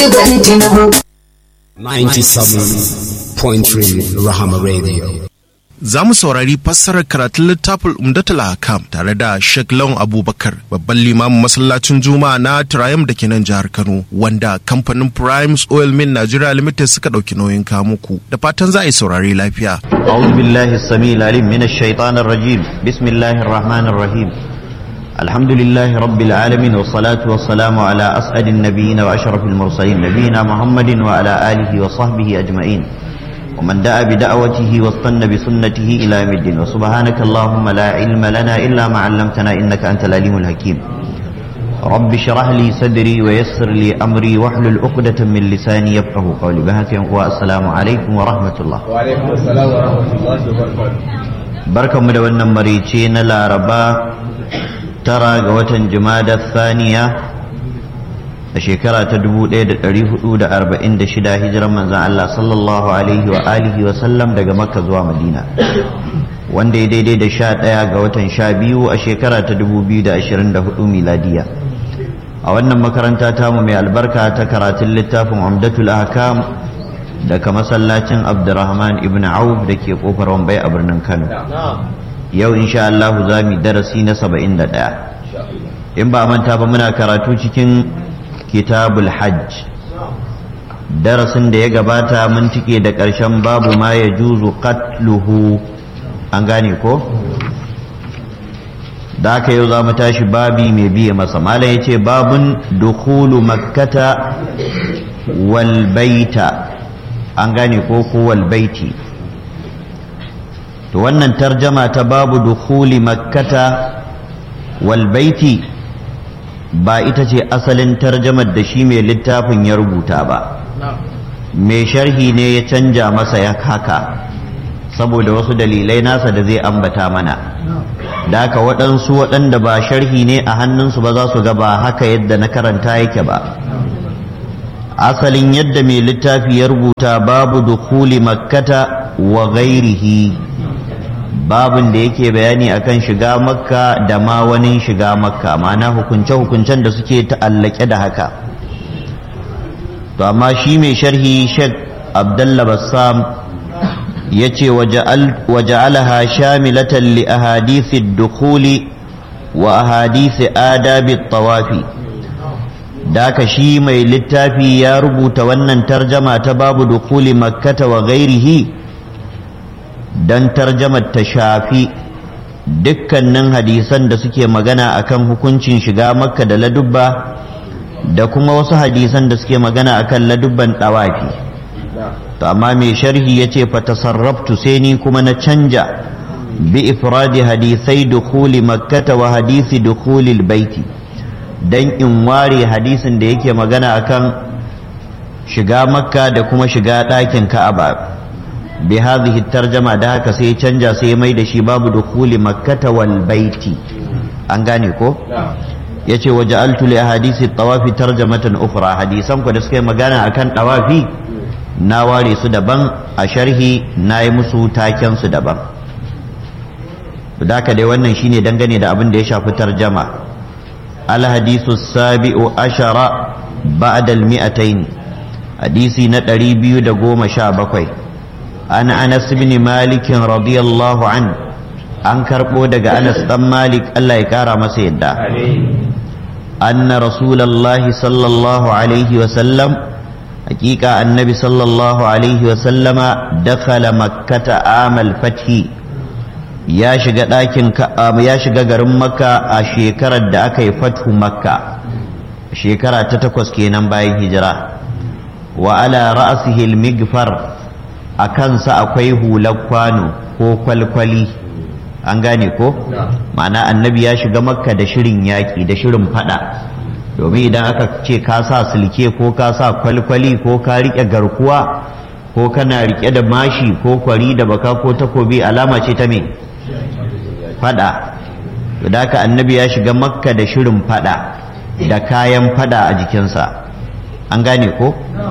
President Tinubu. 97.3 Rahama Radio. Za mu saurari fassarar karatun littafin Umdatul Hakam tare da Sheikh Lawan Abubakar babban limamin masallacin Juma'a na Triumph da ke nan jihar Kano wanda kamfanin Primes Oil Mill Nigeria Limited suka ɗauki nauyin kamuku da fatan za a yi saurari lafiya. أعوذ بالله السميع العليم من الشيطان الرجيم بسم الله الرحمن الرحيم الحمد لله رب العالمين والصلاة والسلام على أسعد النبيين وأشرف المرسلين نبينا محمد وعلى آله وصحبه أجمعين ومن دعا بدعوته واستنى بسنته إلى يوم الدين وسبحانك اللهم لا علم لنا إلا ما علمتنا إنك أنت العليم الحكيم رب اشرح لي صدري ويسر لي أمري واحلل عقدة من لساني يفقه قولي بهك والسلام عليكم ورحمة الله وعليكم السلام ورحمة الله وبركاته barkanmu da wannan marice na laraba tara ga watan jumada thaniya a shekara ta 1446 hijiran manzan Allah sallallahu alaihi wa alihi wa sallam daga makka zuwa madina wanda ya daidai da sha ɗaya ga watan sha biyu a shekara ta 2024 miladiya a wannan makaranta tamu mai albarka ta karatun littafin umdatul ahkam daga masallacin abdurrahman ibn auf da ke kofar wambai a birnin kano yau insha Allah za mu darasi na 71 in ba manta ba muna karatu cikin kitabul hajj darasin da ya gabata mun tike da ƙarshen babu ma ya juzu qatluhu an gane ko da aka yau za mu tashi babi mai biye masa malam ya ce babun dukulu makkata wal baita an gane ko kowal baiti to wannan tarjama ta babu dukhuli makkata wal baiti ba ita ce asalin tarjamar da shi mai littafin ya rubuta ba mai sharhi ne ya canja masa ya haka saboda wasu dalilai nasa da zai ambata mana da haka waɗansu waɗanda ba sharhi ne a hannunsu ba za su ga ba haka yadda na karanta yake ba asalin yadda mai littafi ya rubuta babu dukuli makkata wa gairihi babin da yake bayani akan shiga makka da ma wani shiga makka ma'ana hukunce-hukuncen da suke ta'allake da haka to amma shi mai sharhi shek abdullah bassam ya ce waja'alaha shamilatan li ahadithi dukuli wa ahadithi adabi tawafi da aka shi mai littafi ya rubuta wannan tarjama ta babu dukuli makkata wa gairihi don tarjamar ta shafi dukkanin hadisan da suke magana akan hukuncin shiga makka da ladubba da kuma wasu hadisan da suke magana akan ladubban ɗawafi to amma mai sharhi ya ce fatasarraftu sai ni kuma na canja bi ifradi hadisai dukuli makkata wa hadisi dukuli baiti dan in ware hadisin da yake magana akan shiga makka da kuma shiga ɗakin ka'aba bi hadhihi tarjama da haka sai canja sai mai da shi babu dukhuli makkata wal baiti an gane ko yace waja'altu li ahadisi tawafi tarjamatan ukhra hadisan ku da suka yi magana akan tawafi na ware su daban a sharhi na yi musu taken su daban da haka dai wannan shine dangane da abin da ya shafi tarjama الحديث السابع عشر بعد المئتين حديثي نتري بيو دقوم شابكوي عن أنس بن مالك رضي الله عنه an karɓo daga Anas ɗan Malik Allah ya ƙara masa yadda anna rasulallahi sallallahu alaihi wasallam hakika annabi sallallahu alaihi wasallama dakhala makkata amal fathi ya shiga ɗakin ya shiga garin makka a shekarar da aka yi fathu makka shekara ta takwas kenan bayan hijira wa ala ra'sihi al-migfar a kansa akwai hular kwano ko kwalkwali an gane ko ma'ana annabi ya shiga makka da shirin yaƙi da shirin fada domin idan aka ce ka sa silke ko ka sa kwalkwali ko ka riƙe garkuwa ko kana riƙe da mashi ko kwari da baka ko takobi alama ce ta me fada da haka annabi ya shiga makka da shirin fada da kayan fada a jikinsa an gane ko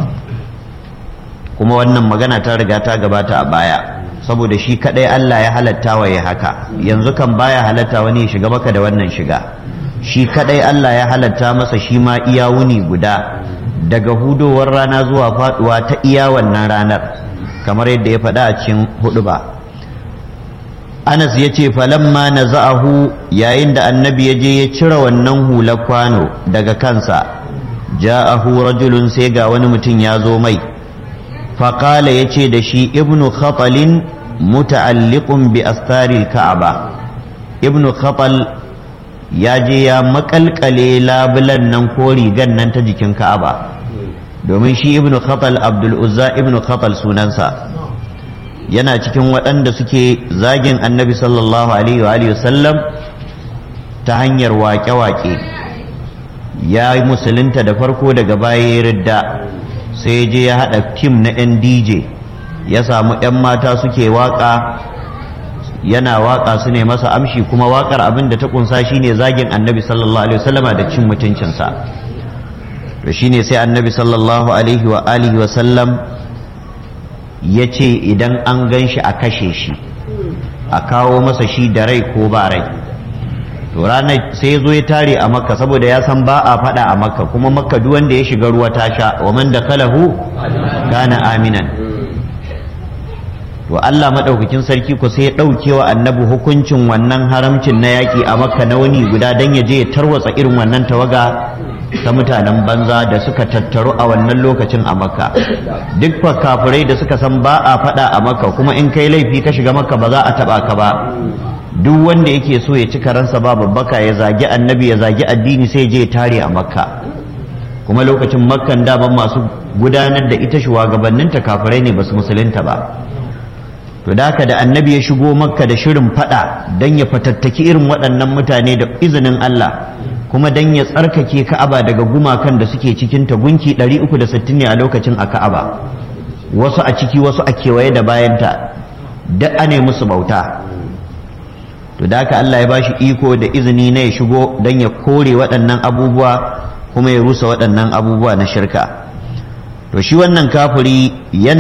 kuma wannan magana ta riga ta gabata a baya saboda shi kadai Allah ya halatta wa ya haka yanzu kan baya halatta wani ya shiga maka da wannan shiga shi kadai Allah ya halatta masa shi ma iya wuni guda daga hudowar rana zuwa faduwa ta iya wannan ranar kamar yadda ya faɗa a cikin hudu ba anas ya ce falamma na za'ahu yayin da annabi ya je ya cire wannan hular kwano daga kansa ja'ahu rajulun sai ga wani mutum ya zo mai faƙala ya ce da shi ibnu khatalin muta'alliqun bi astaril ka'aba ibnu khatal ya je ya makalkale labulan nan ko rigan nan ta jikin ka'aba domin shi ibnu khatal abdul uzza ibnu khatal sunansa yana cikin waɗanda suke zagin annabi sallallahu alaihi wa sallam ta hanyar waƙe-waƙe ya yi musulunta da farko daga baya ya ridda sai je ya haɗa tim na 'yan dj ya samu 'yan mata suke waƙa yana waƙa su ne masa amshi kuma waƙar abin da ta ƙunsa shine zagin annabi sallallahu alaihi wasallama da cin mutuncinsa to shine sai annabi sallallahu alaihi wa alihi wa sallam ya ce idan an gan shi a kashe shi a kawo masa shi da rai ko ba rai to ranar sai zo ya tare a makka saboda ya san ba a faɗa a makka kuma makka duk wanda ya shiga ruwa ta sha wa man dakhalahu kana aminan to Allah madaukakin sarki ko sai ya ɗauke wa annabi hukuncin wannan haramcin na yaƙi a makka na wani guda dan ya je ya tarwatsa irin wannan tawaga ta mutanen banza da suka tattaru a wannan lokacin a makka duk kafirai da suka san ba a faɗa a makka kuma in kai laifi ka shiga makka ba za a taɓa ka ba duk wanda yake so ya ci karansa ba babbaka ya zagi annabi ya zagi addini sai je tare a makka kuma lokacin makkan daman masu gudanar da ita shugabanninta kafirai ne ba su musulunta ba to da haka da annabi ya shigo makka da shirin faɗa don ya fatattaki irin waɗannan mutane da izinin Allah kuma dan ya tsarkake ka'aba daga gumakan da suke cikin ta gunki 360 ne a lokacin a ka'aba wasu a ciki wasu a kewaye da bayanta duk ane musu bauta to da haka Allah ya bashi iko da izini na ya shigo dan ya kore waɗannan abubuwa kuma ya rusa waɗannan abubuwa na shirka to shi wannan kafiri yana